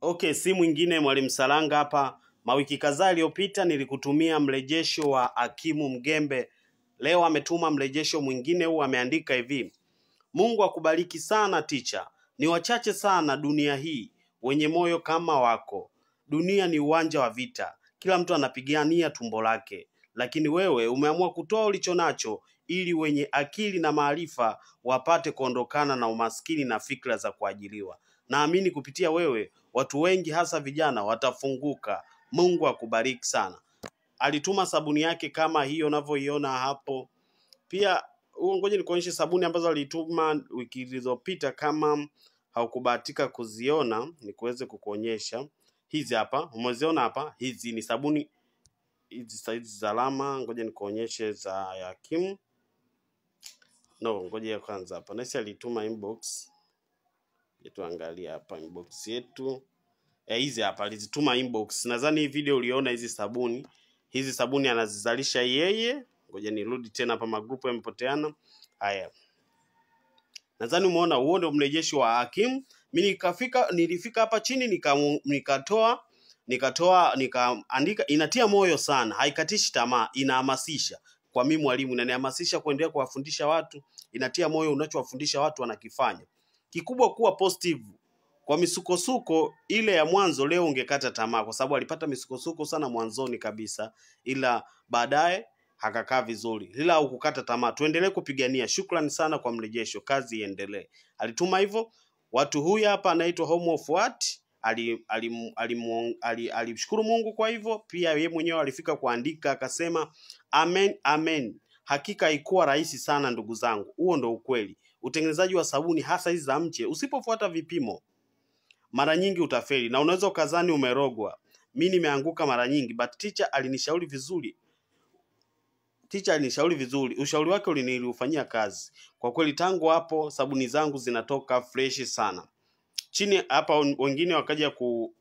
Okay, si mwingine Mwalimu Saranga hapa. Mawiki kadhaa yaliyopita nilikutumia mrejesho wa Hakimu Mgembe. Leo ametuma mrejesho mwingine huu, ameandika hivi: Mungu akubariki sana ticha. Ni wachache sana dunia hii wenye moyo kama wako. Dunia ni uwanja wa vita, kila mtu anapigania tumbo lake, lakini wewe umeamua kutoa ulicho nacho ili wenye akili na maarifa wapate kuondokana na umaskini na fikra za kuajiliwa. Naamini kupitia wewe watu wengi hasa vijana watafunguka. Mungu akubariki sana. Alituma sabuni yake kama hiyo unavyoiona hapo. Pia huo, ngoja nikuonyeshe sabuni ambazo alituma wiki zilizopita, kama haukubahatika kuziona, nikuweze kukuonyesha hizi hapa. Umeziona hapa, hizi ni sabuni hizi hizi salama. Ngoja nikuonyeshe za Hakimu. No, ngoja ya kwanza hapa. Nasi alituma inbox. Ngoja Tuangalie hapa inbox yetu. Eh, hizi hapa alizituma inbox. Nadhani hii video uliona hizi sabuni. Hizi sabuni anazizalisha yeye. Ngoja nirudi tena hapa, magrupu yamepoteana. Haya. Nadhani umeona huo ndio mrejesho wa Hakimu. Mimi nikafika nilifika hapa chini nika, nikatoa nikatoa nikaandika, inatia moyo sana, haikatishi tamaa, inahamasisha. Kwa mimi mwalimu, inanihamasisha kuendelea kuwafundisha watu, inatia moyo, unachowafundisha watu wanakifanya. Kikubwa kuwa positive. Kwa misukosuko ile ya mwanzo, leo ungekata tamaa, kwa sababu alipata misukosuko sana mwanzoni kabisa, ila baadaye akakaa vizuri, ila hukukata tamaa. Tuendelee kupigania. Shukrani sana kwa mrejesho, kazi iendelee. Alituma hivyo. Watu huyu hapa anaitwa Home of What alimshukuru ali, ali, ali, ali Mungu kwa hivyo. Pia yeye mwenyewe alifika kuandika akasema, amen amen, hakika haikuwa rahisi sana ndugu zangu. Huo ndo ukweli. Utengenezaji wa sabuni hasa hizi za mche, usipofuata vipimo, mara nyingi utafeli na unaweza ukazani umerogwa. Mi nimeanguka mara nyingi, but teacher alinishauri vizuri Ticha alinishauri vizuri, ushauri wake uliniliufanyia kazi. Kwa kweli tangu hapo sabuni zangu zinatoka fresh sana. Chini hapa wengine wakaja ku,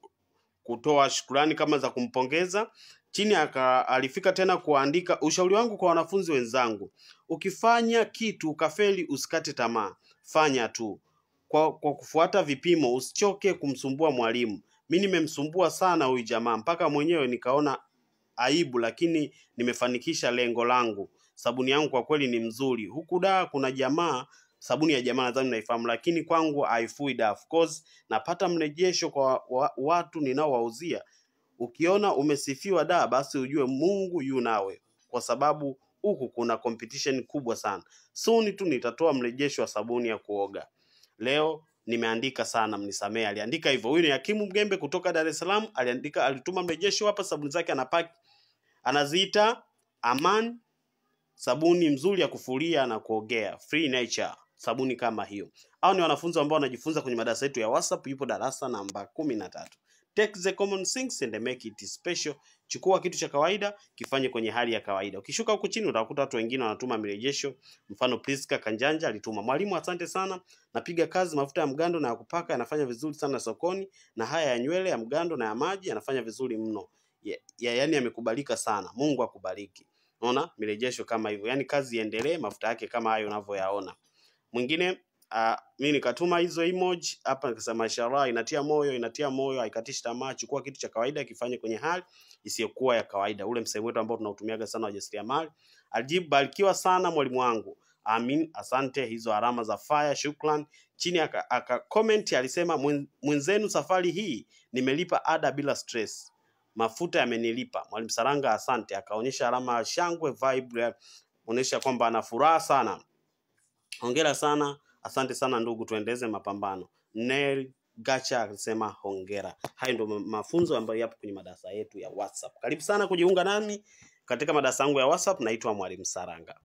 kutoa shukrani kama za kumpongeza. Chini aka, alifika tena kuandika ushauri wangu kwa wanafunzi wenzangu, ukifanya kitu ukafeli, usikate tamaa, fanya tu kwa, kwa kufuata vipimo, usichoke kumsumbua mwalimu. Mi nimemsumbua sana huyu jamaa mpaka mwenyewe nikaona aibu, lakini nimefanikisha lengo langu. Sabuni yangu kwa kweli ni mzuri. Huku da kuna jamaa sabuni ya jamaa nadhani naifahamu, lakini kwangu haifui da. Of course napata mrejesho kwa wa, watu ninaowauzia. Ukiona umesifiwa da, basi ujue Mungu yu nawe, kwa sababu huku kuna competition kubwa sana. Soon tu nitatoa mrejesho wa sabuni ya kuoga. Leo nimeandika sana, mnisamee. Aliandika hivyo. Huyu ni Hakimu Mgembe kutoka Dar es Salaam, aliandika, alituma mrejesho hapa. Sabuni zake anapaki, anaziita Aman, sabuni mzuri ya kufulia na kuogea, free nature, sabuni kama hiyo. Hao ni wanafunzi ambao wanajifunza kwenye madarasa yetu ya WhatsApp. Yupo darasa namba kumi na tatu. Take the common things and make it special. Chukua kitu cha kawaida kifanye kwenye hali ya kawaida. Ukishuka huku chini utakuta watu wengine wanatuma mirejesho. Mfano Priska Kanjanja alituma, mwalimu, asante sana, napiga kazi mafuta ya mgando na ya kupaka yanafanya vizuri sana sokoni, na haya ya nywele ya mgando na ya maji yanafanya vizuri mno ya, ya, yani yamekubalika sana. Mungu akubariki. Unaona mirejesho kama hivyo, yani kazi iendelee, mafuta yake kama hayo unavyoyaona. Mwingine uh, mimi nikatuma hizo emoji hapa nikasema, mashallah, inatia moyo, inatia moyo, haikatishi tamaa. Chukua kitu cha kawaida kifanye kwenye hali isiyokuwa ya kawaida, ule msemo wetu ambao tunautumiaga sana wajasiriamali. Alijibu, barikiwa sana mwalimu wangu. Amin, asante. Hizo alama za fire, shukran. Chini aka, aka comment alisema, "Mwen- mwenzenu safari hii nimelipa ada bila stress mafuta yamenilipa. Mwalimu Saranga, asante. Akaonyesha alama ya shangwe vibe, onyesha kwamba ana furaha sana. Hongera sana, asante sana ndugu, tuendeleze mapambano. Nel Gacha alisema hongera. Hayo ndio ma- mafunzo ambayo yapo kwenye madarasa yetu ya WhatsApp. Karibu sana kujiunga nami katika madarasa yangu ya WhatsApp. Naitwa Mwalimu Saranga.